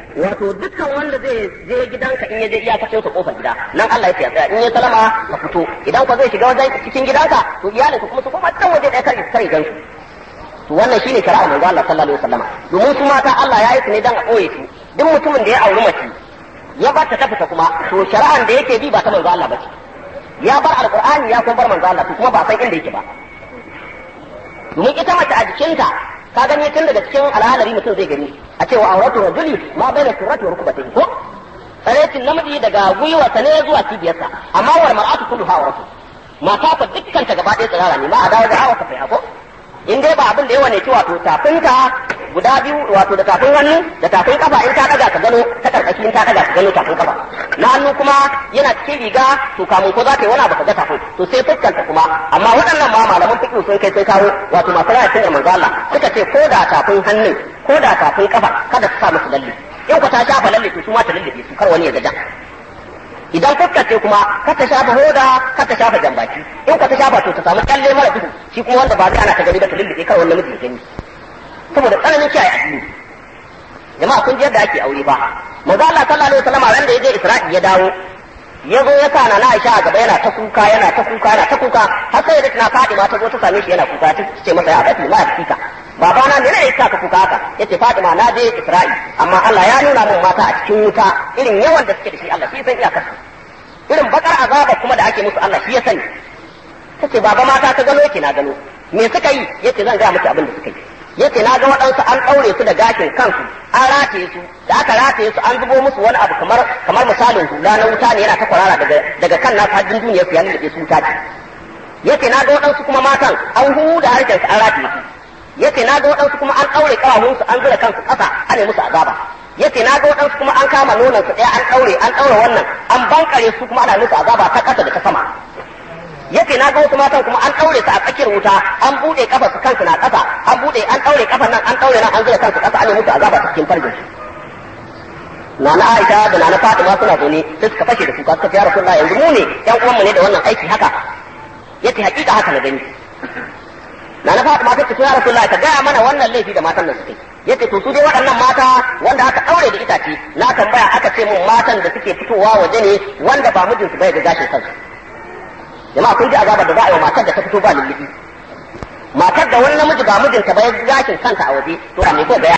wato dukkan wanda zai je gidanka in ya je iyakacin sa kofar gida nan Allah ya tsaya in ya salama ka fito idan ka zai shiga wajen cikin gidanka to iyalinka kuma su koma can waje ɗaya kar kar gan su to wannan shine shari'a manzo Allah sallallahu alaihi wasallama domin su mata Allah ya yi su ne dan a ɓoye su duk mutumin da ya auri mace ya bar ta ta fita kuma to shari'an da yake bi ba ta manzo Allah ba ce ya bar alqur'ani ya kuma bar manzo Allah to kuma ba san inda yake ba domin ita mace a jikinta ka gani tun daga cikin al'adari mutum zai gani a cewa auratu rajuli ma baina surrati wa rukbatihi ko tsarecin namiji daga gwiwarsa ne zuwa cibiyarsa amma wal mar'atu kulluha auratu mata fa dukkan ta gaba ɗaya tsirara ne ma a dawo da hawa ka fa ko in dai ba abin da yawa ne ci wato tafinka guda biyu wato da tafin hannu da tafin kafa in ta daga ka gano ta karkashi in ta daga ka gano tafin kafa na hannu kuma yana cikin riga to kamun ko za ka yi wani abu ka ga tafin to sai fuskanta kuma amma waɗannan ma malaman fiqh sun kai sun kawo wato masu rayar da manzo Allah suka ce ko da tafin hannun ko da tafin kafa kada su sa musu lalle in ku ta shafa lalle to su ma ta lalle su kar wani ya gaja idan fuskar ce kuma ka ta shafa hoda ka ta shafa jambaki in ka ta shafa to ta samu kyalle mara duhu shi kuma wanda ba zai ana ta gani ba ta lullube kar wani namiji ya gani saboda tsananin kiyaye addini jama'a kun ji yadda ake aure ba manzo Allah sallallahu alaihi wasallam ran da yaje Isra'i ya dawo ya zo ya sa na Aisha a gaba yana ta kuka yana ta kuka yana ta kuka har sai da tana Fatima ta zo ta same shi yana kuka ta ce masa ya bati ma fika baba na ne ne ka kuka haka yace Fatima na je Isra'i amma Allah ya nuna min mata a cikin wuta irin yawan da suke da shi Allah shi san iyakar su irin bakar azaba kuma da ake musu Allah shi ya sani tace baba mata ta gano ki na gano me suka yi yace zan ga miki abin da suka yi yace na ga waɗansu an ɗaure su da gashin kansu an rataye su da aka rataye su an zubo musu wani abu kamar kamar misalin hula na wuta ne yana ta kwarara daga daga kan nasu hajjin duniya su ya lullube su wuta ce yace na ga waɗansu kuma matan an huhu da harshen su an rataye su yace na ga waɗansu kuma an ɗaure ƙawahun su an zura kansu ƙasa ana musu azaba yace na ga waɗansu kuma an kama nonon su ɗaya an ɗaure an ɗaure wannan an bankare su kuma ana musu azaba ta ƙasa da ta sama yace na ga wasu matan kuma an daure su a tsakiyar wuta an bude kafa su kansu na kasa an bude an daure kafan nan an daure nan an zura kansu kasa an yi musu azaba cikin farjin su Nana Aisha da Nana Fatima suna zaune sai suka fashe da kuka suka ce ya Rasulullah yanzu mu ne ƴan uwanmu ne da wannan aiki haka yace hakika haka na gani Nana Fatima ta ce ya Rasulullah ka gaya mana wannan laifi da matan nan suke yace to su dai waɗannan mata wanda aka daure da itace na tambaya aka ce mun matan da suke fitowa waje ne wanda ba mijinsu bai ga gashin kansu jama'a kun ji azabar da za a yi wa matar da ta fito ba lullubi matar da wani namiji ba mijinta ba ya gashin kanta a waje to a me ko ga